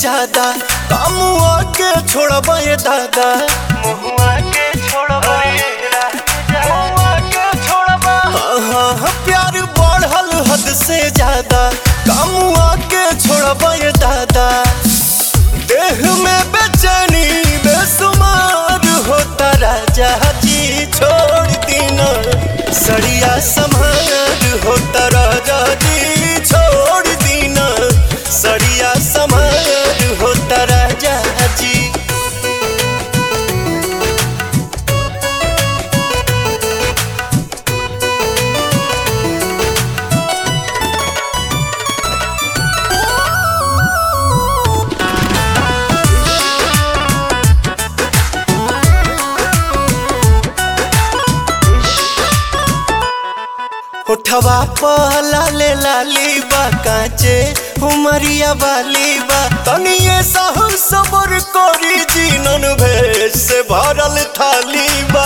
ज्यादा कामुआ के छोड़बा ये दादा मुहुआ के छोड़बा मुहुआ के छोड़बा हाँ हाँ हाँ, प्यार बढ़ल हद से ज्यादा कामुआ के छोड़बा ये दादा देह में बेचैनी बेसुमार होता राजा जी छोड़ दीना सड़िया समार होता राजा जी छोड़ दीना सड़िया समार होता राजा जी उठवा पहला ले लाली बा काचे उमरिया वाली बा तनिए सहु सबर करी जीनन भेष से भरल थाली बा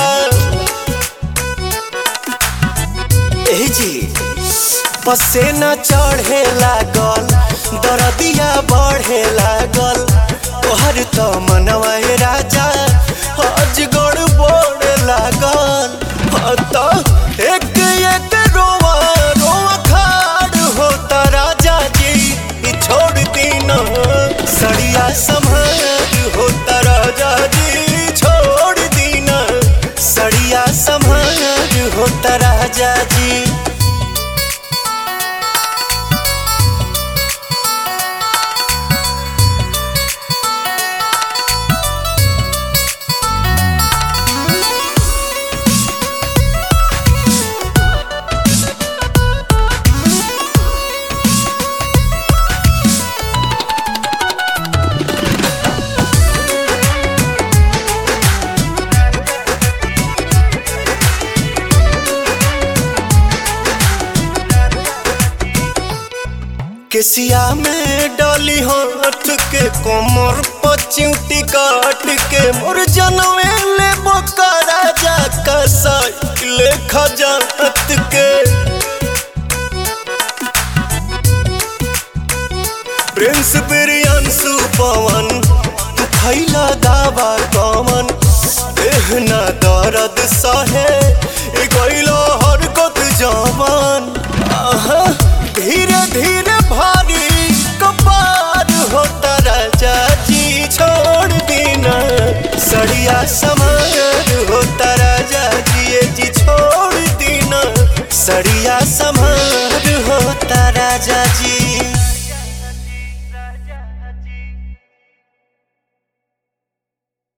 ए जी पसेना चढ़े लागल दरदिया बढ़े लागल तोहर तो मनवा ए राजा अजगड़ बोड़ लागल हाँ तो एक एक रोवा रोवा खाड़ होता राजा जी ई छोड़ दीना सड़िया संभार होता राजा जी छोड़ दीना सड़िया संभार होता राजा जी केसिया में डाली हाथ के कोमर पचिउटी काट के मोर जनवे ले बोका राजा का साइकिल खजात के प्रिंस बिरियांसु पवन तू खैला दावा कमन देहना दर्द सहे ए गइलो हरकत जवान आहा धीरे धीरे भारी कपार होता राजा जी छोड़ दीना सड़िया समार होता राजा जी ये जी छोड़ दीना सड़िया